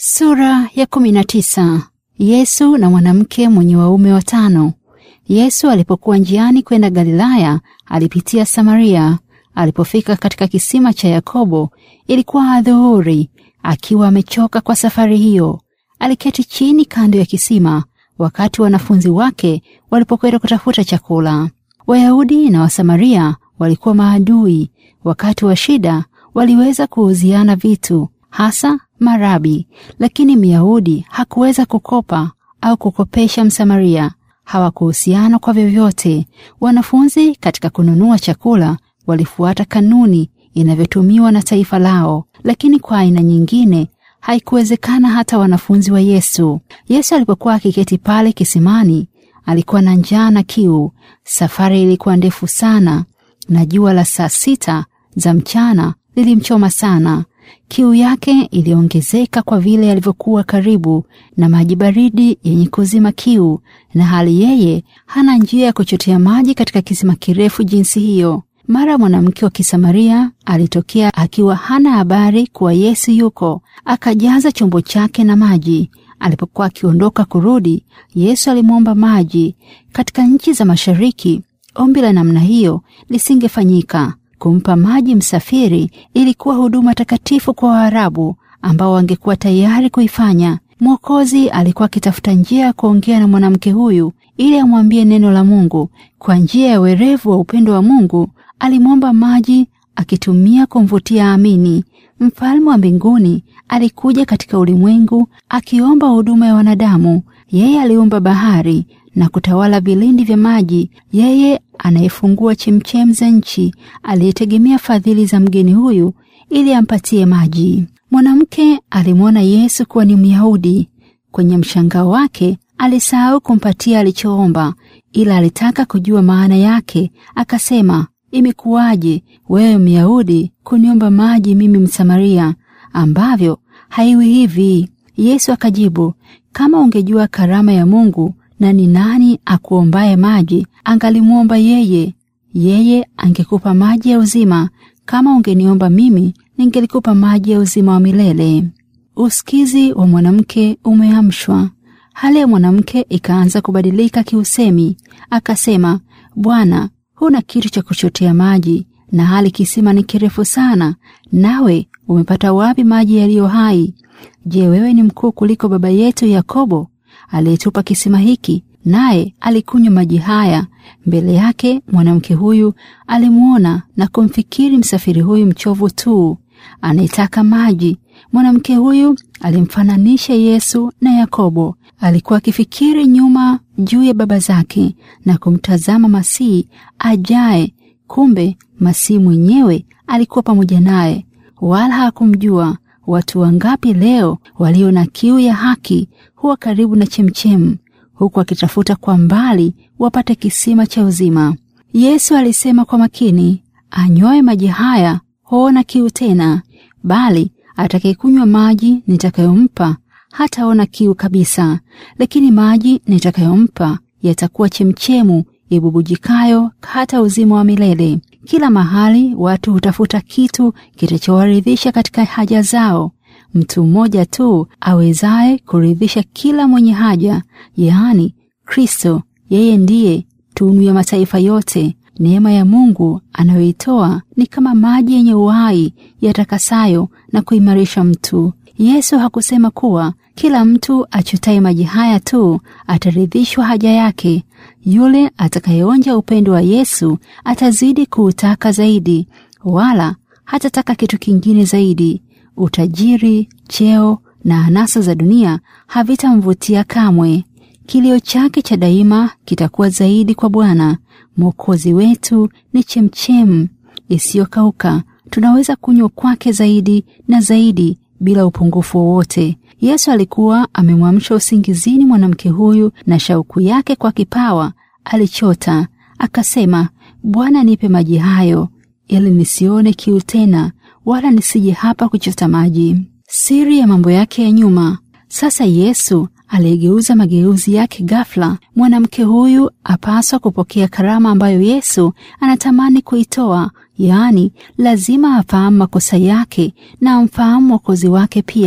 Sura ya kumi na tisa. Yesu na mwanamke mwenye waume watano. Yesu alipokuwa njiani kwenda Galilaya, alipitia Samaria. Alipofika katika kisima cha Yakobo, ilikuwa adhuhuri. Akiwa amechoka kwa safari hiyo, aliketi chini kando ya kisima, wakati wanafunzi wake walipokwenda kutafuta chakula. Wayahudi na Wasamaria walikuwa maadui. Wakati wa shida waliweza kuuziana vitu, hasa marabi, lakini Myahudi hakuweza kukopa au kukopesha Msamaria. Hawakuhusiana kwa vyovyote. Wanafunzi katika kununua chakula walifuata kanuni inavyotumiwa na taifa lao, lakini kwa aina nyingine haikuwezekana hata wanafunzi wa Yesu. Yesu alipokuwa akiketi pale kisimani, alikuwa na njaa na kiu. Safari ilikuwa ndefu sana na jua la saa sita za mchana lilimchoma sana. Kiu yake iliongezeka kwa vile alivyokuwa karibu na maji baridi yenye kuzima kiu, na hali yeye hana njia ya kuchotea maji katika kisima kirefu jinsi hiyo. Mara mwanamke wa Kisamaria alitokea akiwa hana habari kuwa Yesu yuko, akajaza chombo chake na maji. Alipokuwa akiondoka kurudi, Yesu alimwomba maji. Katika nchi za mashariki, ombi la namna hiyo lisingefanyika. Kumpa maji msafiri ilikuwa huduma takatifu kwa Waarabu ambao wangekuwa tayari kuifanya. Mwokozi alikuwa akitafuta njia ya kuongea na mwanamke huyu ili amwambie neno la Mungu. Kwa njia ya werevu wa upendo wa Mungu alimwomba maji, akitumia kumvutia amini. Mfalme wa mbinguni alikuja katika ulimwengu akiomba huduma ya wanadamu. Yeye aliumba bahari na kutawala vilindi vya maji. Yeye anayefungua chemchem za nchi, aliyetegemea fadhili za mgeni huyu ili ampatie maji. Mwanamke alimwona Yesu kuwa ni Myahudi. Kwenye mshangao wake alisahau kumpatia alichoomba, ila alitaka kujua maana yake. Akasema, imekuwaje wewe Myahudi kuniomba maji mimi Msamaria, ambavyo haiwi hivi? Yesu akajibu, kama ungejua karama ya Mungu na ni nani akuombaye maji, angalimwomba yeye, yeye angekupa maji ya uzima. Kama ungeniomba mimi, ningelikupa maji ya uzima wa milele. Usikizi wa mwanamke umeamshwa. Hali ya mwanamke ikaanza kubadilika kiusemi. Akasema, Bwana, huna kitu cha kuchotea maji, na hali kisima ni kirefu sana, nawe umepata wapi maji yaliyo hai? Je, wewe ni mkuu kuliko baba yetu Yakobo aliyetupa kisima hiki, naye alikunywa maji haya? Mbele yake mwanamke huyu alimwona na kumfikiri msafiri huyu mchovu tu anayetaka maji. Mwanamke huyu alimfananisha Yesu na Yakobo. Alikuwa akifikiri nyuma juu ya baba zake na kumtazama Masihi ajaye. Kumbe Masihi mwenyewe alikuwa pamoja naye, wala hakumjua. Watu wangapi leo walio na kiu ya haki huwa karibu na chemchemu, huku akitafuta kwa mbali wapate kisima cha uzima. Yesu alisema kwa makini, anywaye maji haya huona kiu tena, bali atakayekunywa maji nitakayompa hataona kiu kabisa, lakini maji nitakayompa yatakuwa chemchemu ibubujikayo hata uzima wa milele. Kila mahali watu hutafuta kitu kitachowaridhisha katika haja zao. Mtu mmoja tu awezaye kuridhisha kila mwenye haja, yaani Kristo. Yeye ndiye tunu ya mataifa yote. Neema ya Mungu anayoitoa ni kama maji yenye uhai yatakasayo na kuimarisha mtu. Yesu hakusema kuwa kila mtu achotaye maji haya tu ataridhishwa haja yake. Yule atakayeonja upendo wa Yesu atazidi kuutaka zaidi, wala hatataka kitu kingine zaidi. Utajiri, cheo na anasa za dunia havitamvutia kamwe. Kilio chake cha daima kitakuwa zaidi kwa Bwana. Mwokozi wetu ni chemchem isiyokauka, tunaweza kunywa kwake zaidi na zaidi bila upungufu wowote. Yesu alikuwa amemwamsha usingizini mwanamke huyu, na shauku yake kwa kipawa alichota. Akasema, Bwana, nipe maji hayo, ili nisione kiu tena, wala nisije hapa kuchota maji. Siri ya mambo yake ya nyuma. Sasa Yesu aliyegeuza mageuzi yake ghafla. Mwanamke huyu apaswa kupokea karama ambayo Yesu anatamani kuitoa, yaani lazima afahamu makosa yake na amfahamu mwokozi wake pia.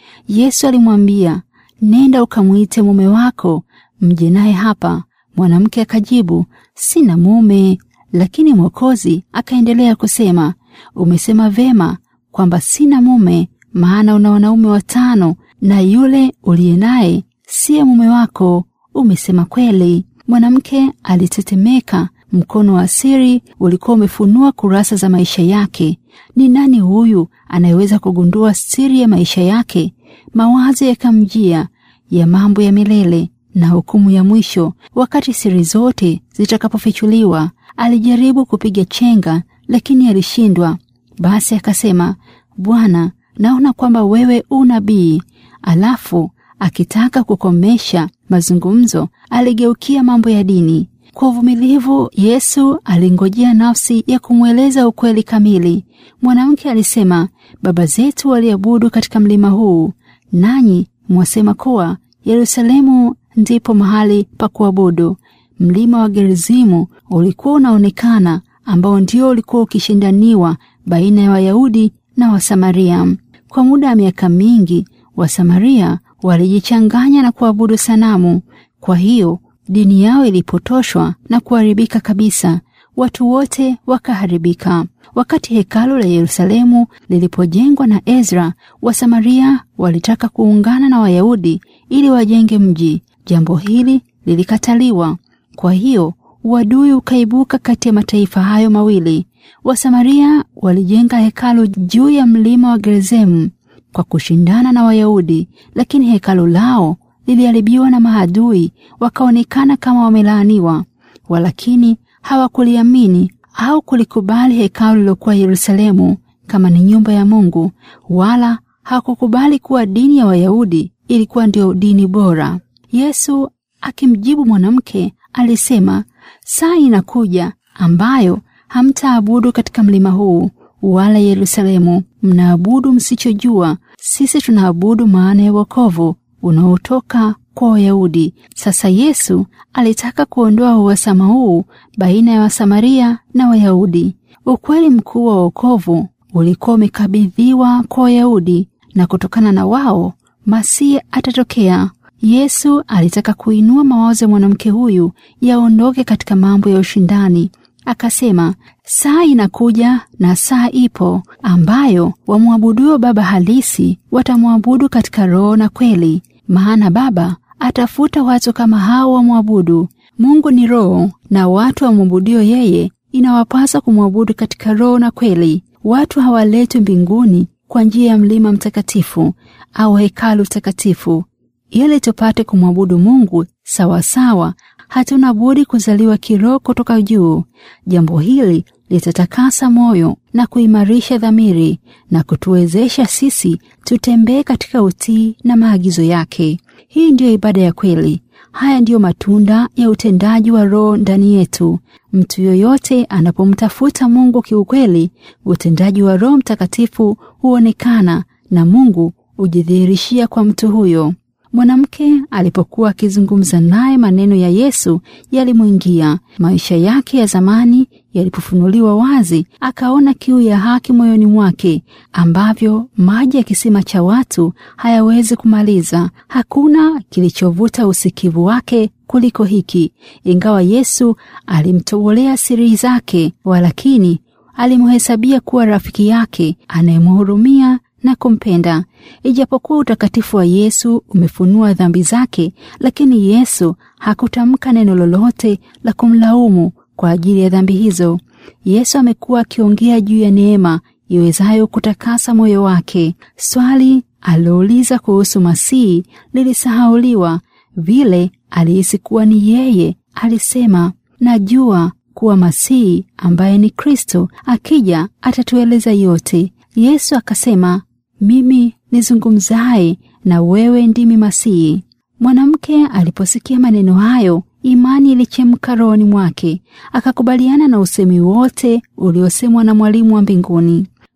Yesu alimwambia, nenda ukamwite mume wako mje naye hapa. Mwanamke akajibu, sina mume. Lakini Mwokozi akaendelea kusema, umesema vema kwamba sina mume, maana una wanaume watano na yule uliye naye siye mume wako. Umesema kweli. Mwanamke alitetemeka. Mkono wa siri ulikuwa umefunua kurasa za maisha yake. Ni nani huyu anayeweza kugundua siri ya maisha yake? Mawazo yakamjia ya mambo ya milele na hukumu ya mwisho, wakati siri zote zitakapofichuliwa. Alijaribu kupiga chenga, lakini alishindwa. Basi akasema, Bwana, naona kwamba wewe u nabii. Alafu akitaka kukomesha mazungumzo, aligeukia mambo ya dini. Kwa uvumilivu, Yesu alingojea nafsi ya kumweleza ukweli kamili. Mwanamke alisema, baba zetu waliabudu katika mlima huu, nanyi mwasema kuwa Yerusalemu ndipo mahali pa kuabudu. Mlima wa Gerizimu ulikuwa unaonekana, ambao ndio ulikuwa ukishindaniwa baina ya Wayahudi na Wasamaria. Kwa muda wa miaka mingi, Wasamaria walijichanganya na kuabudu sanamu. Kwa hiyo dini yao ilipotoshwa na kuharibika kabisa. Watu wote wakaharibika. Wakati hekalu la Yerusalemu lilipojengwa na Ezra, Wasamaria walitaka kuungana na Wayahudi ili wajenge mji. Jambo hili lilikataliwa. Kwa hiyo uadui ukaibuka kati ya mataifa hayo mawili. Wasamaria walijenga hekalu juu ya mlima wa Gerizemu kwa kushindana na Wayahudi, lakini hekalu lao liliharibiwa na maadui, wakaonekana kama wamelaaniwa. Walakini hawakuliamini au kulikubali hekalu lilokuwa Yerusalemu kama ni nyumba ya Mungu, wala hawakukubali kuwa dini ya Wayahudi ilikuwa ndio dini bora. Yesu akimjibu mwanamke alisema, saa inakuja ambayo hamtaabudu katika mlima huu wala Yerusalemu. Mnaabudu msichojua. Sisi tunaabudu maana ya wokovu unaotoka kwa Wayahudi. Sasa Yesu alitaka kuondoa uhasama huu baina ya Wasamaria na Wayahudi. Ukweli mkuu wa wokovu ulikuwa umekabidhiwa kwa Wayahudi, na kutokana na wao Masihi atatokea. Yesu alitaka kuinua mawazo ya mwanamke huyu yaondoke katika mambo ya ushindani. Akasema, saa inakuja na saa ipo ambayo wamwabuduo Baba halisi watamwabudu katika roho na kweli, maana Baba atafuta watu kama hao wamwabudu. Mungu ni roho, na watu wamwabudio yeye inawapasa kumwabudu katika roho na kweli. Watu hawaletwi mbinguni kwa njia ya mlima mtakatifu au hekalu takatifu. Ili tupate kumwabudu Mungu sawasawa, hatuna budi kuzaliwa kiroho kutoka juu. Jambo hili litatakasa moyo na kuimarisha dhamiri na kutuwezesha sisi tutembee katika utii na maagizo yake. Hii ndiyo ibada ya kweli. Haya ndiyo matunda ya utendaji wa Roho ndani yetu. Mtu yoyote anapomtafuta Mungu kiukweli, utendaji wa Roho Mtakatifu huonekana na Mungu hujidhihirishia kwa mtu huyo. Mwanamke alipokuwa akizungumza naye, maneno ya Yesu yalimwingia. Maisha yake ya zamani yalipofunuliwa wazi, akaona kiu ya haki moyoni mwake, ambavyo maji ya kisima cha watu hayawezi kumaliza. Hakuna kilichovuta usikivu wake kuliko hiki. Ingawa Yesu alimtobolea siri zake, walakini alimhesabia kuwa rafiki yake anayemhurumia na kumpenda. Ijapokuwa utakatifu wa Yesu umefunua dhambi zake, lakini Yesu hakutamka neno lolote la kumlaumu kwa ajili ya dhambi hizo. Yesu amekuwa akiongea juu ya neema iwezayo kutakasa moyo wake. Swali alilouliza kuhusu Masihi lilisahauliwa. Vile alihisi kuwa ni yeye, alisema, najua kuwa Masihi ambaye ni Kristo akija atatueleza yote. Yesu akasema, mimi nizungumzaye na wewe ndimi Masihi. Mwanamke aliposikia maneno hayo, imani ilichemka rohoni mwake, akakubaliana na usemi wote uliosemwa na mwalimu wa mbinguni.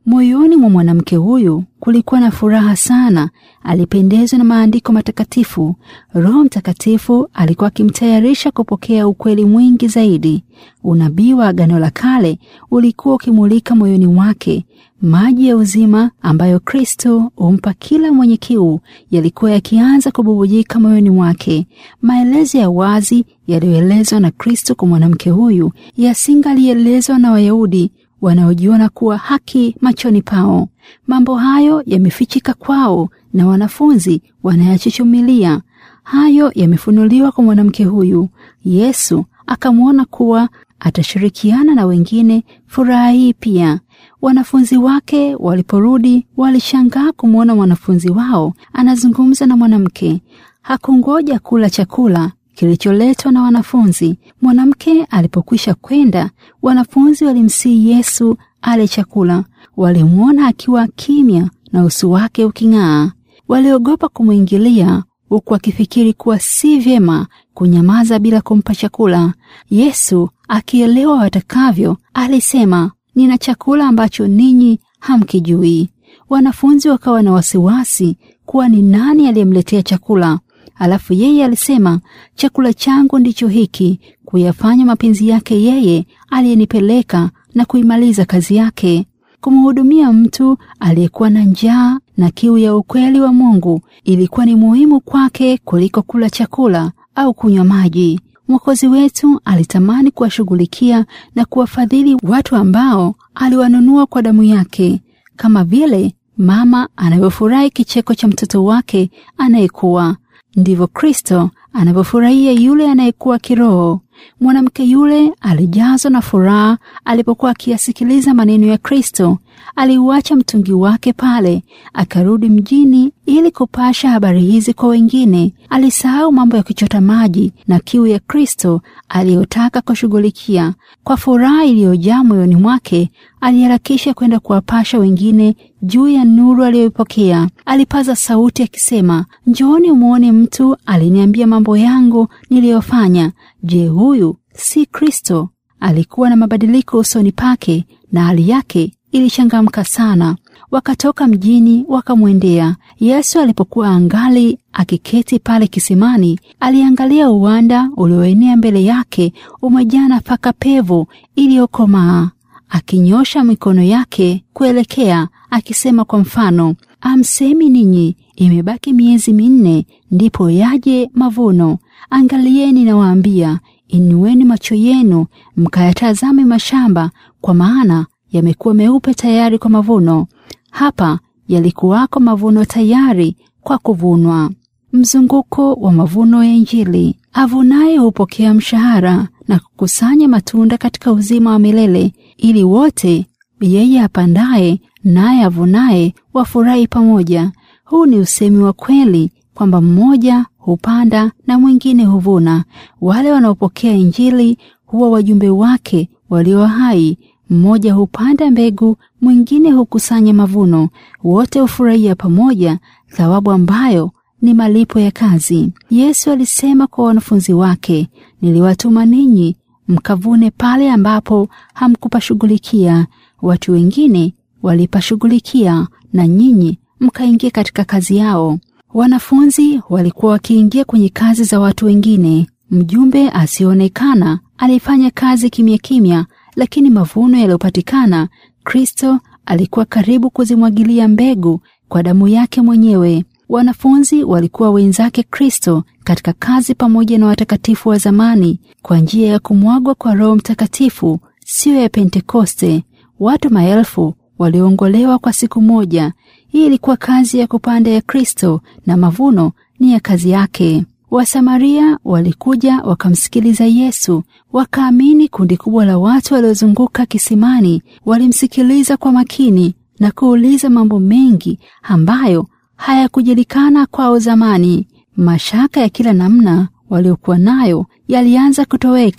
Moyoni mwa mwanamke huyu kulikuwa na furaha sana. Alipendezwa na maandiko matakatifu. Roho Mtakatifu alikuwa akimtayarisha kupokea ukweli mwingi zaidi. Unabii wa Agano la Kale ulikuwa ukimulika moyoni mwake. Maji ya uzima ambayo Kristo humpa kila mwenye kiu yalikuwa yakianza kububujika moyoni mwake. Maelezo ya wazi yaliyoelezwa na Kristo kwa mwanamke huyu yasingalielezwa na Wayahudi wanaojiona kuwa haki machoni pao. Mambo hayo yamefichika kwao na wanafunzi wanayachuchumilia. Hayo yamefunuliwa kwa mwanamke huyu. Yesu akamwona kuwa atashirikiana na wengine furaha hii pia. Wanafunzi wake waliporudi walishangaa kumwona mwanafunzi wao anazungumza na mwanamke. Hakungoja kula chakula kilicholetwa na wanafunzi. Mwanamke alipokwisha kwenda, wanafunzi walimsihi Yesu ale chakula. Walimwona akiwa kimya na uso wake uking'aa. Waliogopa kumwingilia, huku akifikiri kuwa si vyema kunyamaza bila kumpa chakula. Yesu akielewa watakavyo, alisema, nina chakula ambacho ninyi hamkijui. Wanafunzi wakawa na wasiwasi kuwa ni nani aliyemletea chakula. Alafu yeye alisema, chakula changu ndicho hiki, kuyafanya mapenzi yake yeye aliyenipeleka na kuimaliza kazi yake. Kumhudumia mtu aliyekuwa na njaa na kiu ya ukweli wa Mungu ilikuwa ni muhimu kwake kuliko kula chakula au kunywa maji. Mwokozi wetu alitamani kuwashughulikia na kuwafadhili watu ambao aliwanunua kwa damu yake, kama vile mama anavyofurahi kicheko cha mtoto wake anayekuwa ndivyo Kristo anavyofurahia yule anayekuwa kiroho. Mwanamke yule alijazwa na furaha alipokuwa akiyasikiliza maneno ya Kristo. Aliuacha mtungi wake pale, akarudi mjini ili kupasha habari hizi kwa wengine. Alisahau mambo ya kuchota maji na kiu ya Kristo aliyotaka kushughulikia. Kwa furaha iliyojaa moyoni mwake, aliharakisha kwenda kuwapasha wengine juu ya nuru aliyoipokea. Alipaza sauti akisema, njooni umwone mtu aliniambia mambo yangu niliyofanya. Je, huyu si Kristo? Alikuwa na mabadiliko usoni pake na hali yake ilichangamka sana. Wakatoka mjini wakamwendea Yesu. Alipokuwa angali akiketi pale kisimani, aliangalia uwanda ulioenea mbele yake, umejaa nafaka pevu iliyokomaa. Akinyosha mikono yake kuelekea, akisema kwa mfano, amsemi ninyi, imebaki miezi minne ndipo yaje mavuno. Angalieni, nawaambia, inueni macho yenu mkayatazame mashamba, kwa maana yamekuwa meupe tayari kwa mavuno. Hapa yalikuwako mavuno tayari kwa kuvunwa. Mzunguko wa mavuno ya Injili. Avunaye hupokea mshahara na kukusanya matunda katika uzima wa milele, ili wote yeye apandaye naye avunaye wafurahi pamoja. Huu ni usemi wa kweli kwamba mmoja hupanda na mwingine huvuna. Wale wanaopokea Injili huwa wajumbe wake walio hai. Mmoja hupanda mbegu, mwingine hukusanya mavuno. Wote hufurahia pamoja thawabu ambayo ni malipo ya kazi. Yesu alisema kwa wanafunzi wake, niliwatuma ninyi mkavune pale ambapo hamkupashughulikia. Watu wengine walipashughulikia, na nyinyi mkaingia katika kazi yao. Wanafunzi walikuwa wakiingia kwenye kazi za watu wengine. Mjumbe asiyeonekana alifanya kazi kimya kimya, lakini mavuno yaliyopatikana, Kristo alikuwa karibu kuzimwagilia mbegu kwa damu yake mwenyewe. Wanafunzi walikuwa wenzake Kristo katika kazi pamoja na watakatifu wa zamani kwa njia ya kumwagwa kwa Roho Mtakatifu, siyo ya Pentekoste. Watu maelfu waliongolewa kwa siku moja. Hii ilikuwa kazi ya kupanda ya Kristo na mavuno ni ya kazi yake. Wasamaria walikuja wakamsikiliza Yesu, wakaamini. Kundi kubwa la watu waliozunguka kisimani walimsikiliza kwa makini na kuuliza mambo mengi ambayo hayakujulikana kwao zamani. Mashaka ya kila namna waliokuwa nayo yalianza kutoweka.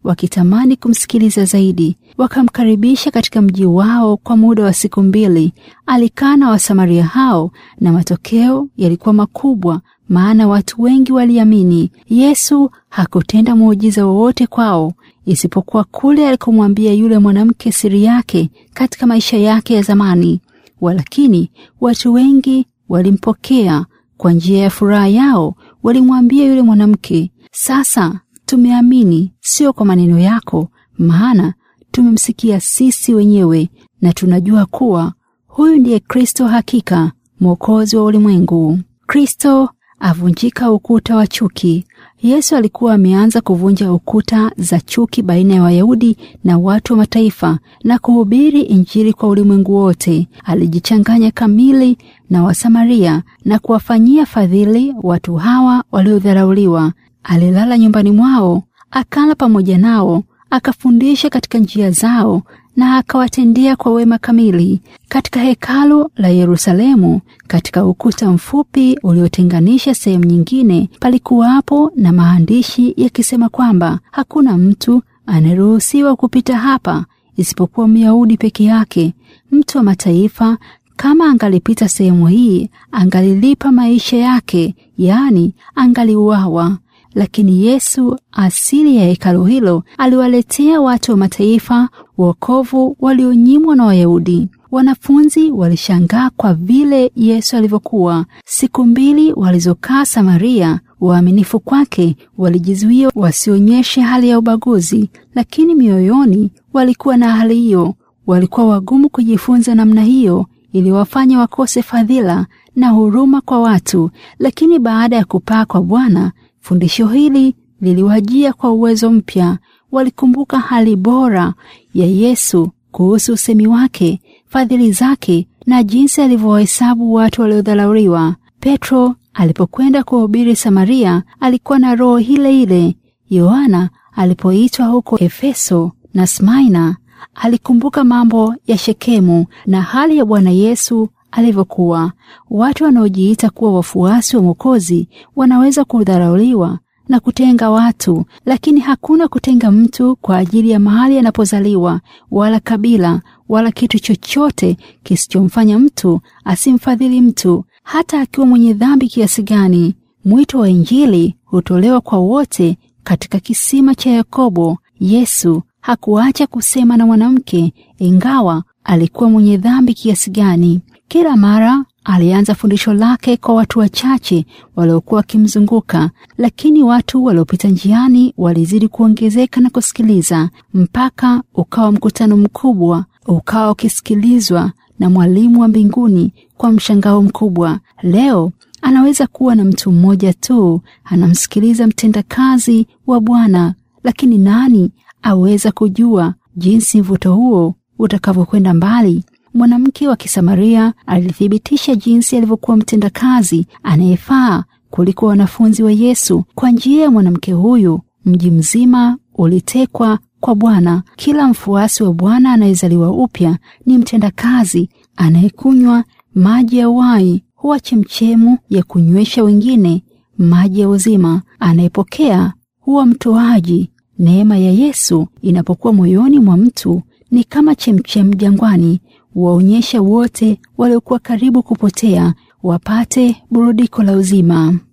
wakitamani kumsikiliza zaidi. Wakamkaribisha katika mji wao kwa muda wa siku mbili. Alikaa na Wasamaria hao na matokeo yalikuwa makubwa, maana watu wengi waliamini. Yesu hakutenda muujiza wowote kwao isipokuwa kule alikomwambia yule mwanamke siri yake katika maisha yake ya zamani. Walakini watu wengi walimpokea kwa njia ya furaha yao. Walimwambia yule mwanamke, sasa tumeamini, sio kwa maneno yako, maana tumemsikia sisi wenyewe na tunajua kuwa huyu ndiye Kristo hakika, mwokozi wa ulimwengu. Kristo avunjika ukuta wa chuki. Yesu alikuwa ameanza kuvunja ukuta za chuki baina ya Wayahudi na watu wa mataifa na kuhubiri Injili kwa ulimwengu wote. Alijichanganya kamili na Wasamaria na kuwafanyia fadhili watu hawa waliodharauliwa. Alilala nyumbani mwao, akala pamoja nao, akafundisha katika njia zao na akawatendea kwa wema kamili. Katika hekalu la Yerusalemu, katika ukuta mfupi uliotenganisha sehemu nyingine, palikuwapo na maandishi yakisema kwamba hakuna mtu anayeruhusiwa kupita hapa isipokuwa Myahudi peke yake. Mtu wa mataifa kama angalipita sehemu hii, angalilipa maisha yake, yaani angaliuawa. Lakini Yesu, asili ya hekalu hilo, aliwaletea watu wa mataifa wokovu walionyimwa na Wayahudi. Wanafunzi walishangaa kwa vile Yesu alivyokuwa. Siku mbili walizokaa Samaria, waaminifu kwake walijizuia wasionyeshe hali ya ubaguzi, lakini mioyoni walikuwa na hali hiyo. Walikuwa wagumu kujifunza namna hiyo, iliwafanya wakose fadhila na huruma kwa watu. Lakini baada ya kupaa kwa Bwana, fundisho hili liliwajia kwa uwezo mpya. Walikumbuka hali bora ya Yesu kuhusu usemi wake, fadhili zake na jinsi alivyowahesabu watu waliodharauliwa. Petro alipokwenda kuhubiri Samaria alikuwa na roho ile ile. Yohana alipoitwa huko Efeso na Smaina alikumbuka mambo ya Shekemu na hali ya Bwana Yesu alivyokuwa. Watu wanaojiita kuwa wafuasi wa Mwokozi wanaweza kudharauliwa na kutenga watu, lakini hakuna kutenga mtu kwa ajili ya mahali anapozaliwa wala kabila wala kitu chochote kisichomfanya mtu asimfadhili mtu, hata akiwa mwenye dhambi kiasi gani. Mwito wa Injili hutolewa kwa wote. Katika kisima cha Yakobo, Yesu hakuacha kusema na mwanamke, ingawa alikuwa mwenye dhambi kiasi gani. Kila mara alianza fundisho lake kwa watu wachache waliokuwa wakimzunguka, lakini watu waliopita njiani walizidi kuongezeka na kusikiliza, mpaka ukawa mkutano mkubwa, ukawa ukisikilizwa na mwalimu wa mbinguni kwa mshangao mkubwa. Leo anaweza kuwa na mtu mmoja tu anamsikiliza mtendakazi wa Bwana, lakini nani aweza kujua jinsi mvuto huo utakavyokwenda mbali? Mwanamke wa Kisamaria alithibitisha jinsi alivyokuwa mtendakazi anayefaa kuliko wanafunzi wa Yesu. Kwa njia ya mwanamke huyu, mji mzima ulitekwa kwa Bwana. Kila mfuasi wa Bwana anayezaliwa upya ni mtendakazi anayekunywa maji ya uhai, huwa chemchemu ya kunywesha wengine maji ya uzima. Anayepokea huwa mtoaji. Neema ya Yesu inapokuwa moyoni mwa mtu ni kama chemchem jangwani, waonyesha wote waliokuwa karibu kupotea wapate burudiko la uzima.